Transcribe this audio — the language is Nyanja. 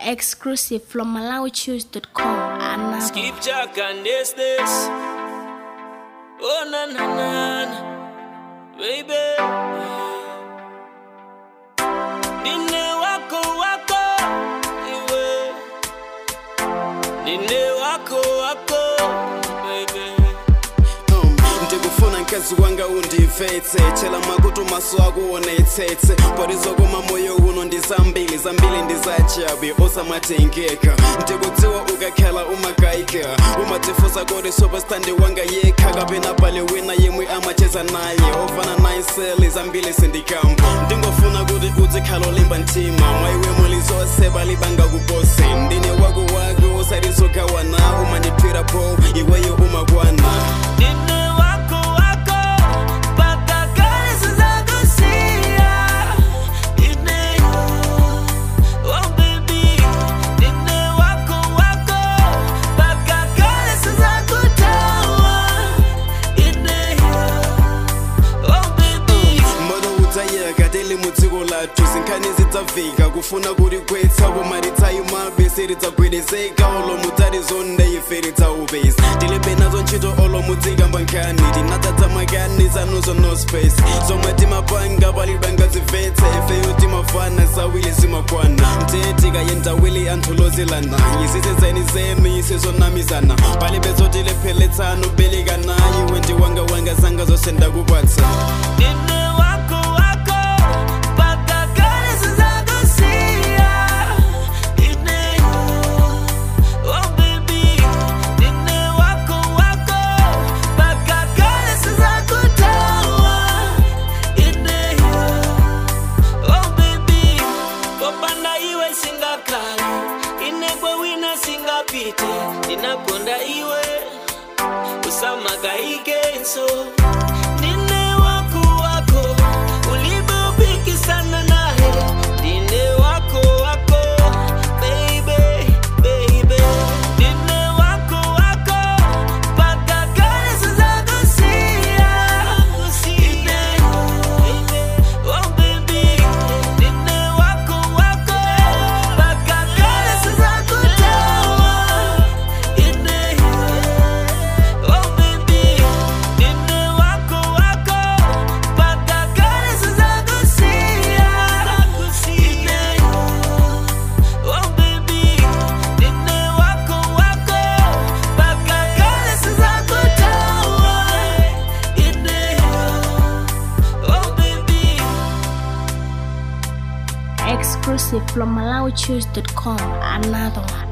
Exclusive from MalawiChoose.com. Another. Skip Jack and this this. Oh na na na, na. baby. Nine wako wako, iwe. Nine wako wako, baby. Um, ndikufuna mkazi wanga undivetse chela makutu maso ako onetsetse parizokoma moyo uno ndizambili zambili ndizachabe osamatengeka ndikudziwa ukakhala umagaika umatifusa kodi superstandi wanga yekha kapena pale wina yemwe amacheza naye ofana naiseli zambili sindikamba ndingofuna kuti uzikhala olimba mtima mwaiwe muli zonse balibanga kupose ndine wako wako usatizogawana umandipfira po iweyo umakwana Nine wako wako, paka kazi zako siya. Nine, oh baby. Nine wako wako, paka kazi zako tawa. Nine, oh baby. moto udzayeka tili mudziko lathu zinkhani zidzafika kufuna kuti kwetsa pomaritsayi mabesi ridzagwedezeka olomu tarizonde ife ridzaupesi tilibe nazo ntchito olomu dzikamba nkhani tinadzadza makani zanuzo no space zomwe timapanga palibanga zivetse ifeyo timafana zawili zimakwana mtee tikayendawili anthu lozilana yisisezeni zemi isizonamizana palibe zotilepheletsano belikana iwe ndi wanga wanga zanga zose ndakupatsa Nine wako wako, paka kazi zako siya. Nine, oh baby. Nine wako wako, paka kazi zako tawa. Nine, oh baby. Popanda iwe singakhala, inegwe wina singapite. Ndinakonda iwe, usamagaikenso. Nine wako wako, ulibopikisana naye. Nine wako wako, baby, baby. Nine wako wako, paka kazi zako siya. Nine, oh baby. Nine wako wako, paka kazi zako tawa. Nine, Oh baby, nine wako wako, paka kazi zako siya. Nine, oh baby, nine wako wako, paka kazi zako tawa. Nine, oh baby. Exclusive from MalawiChoose.com. Another one.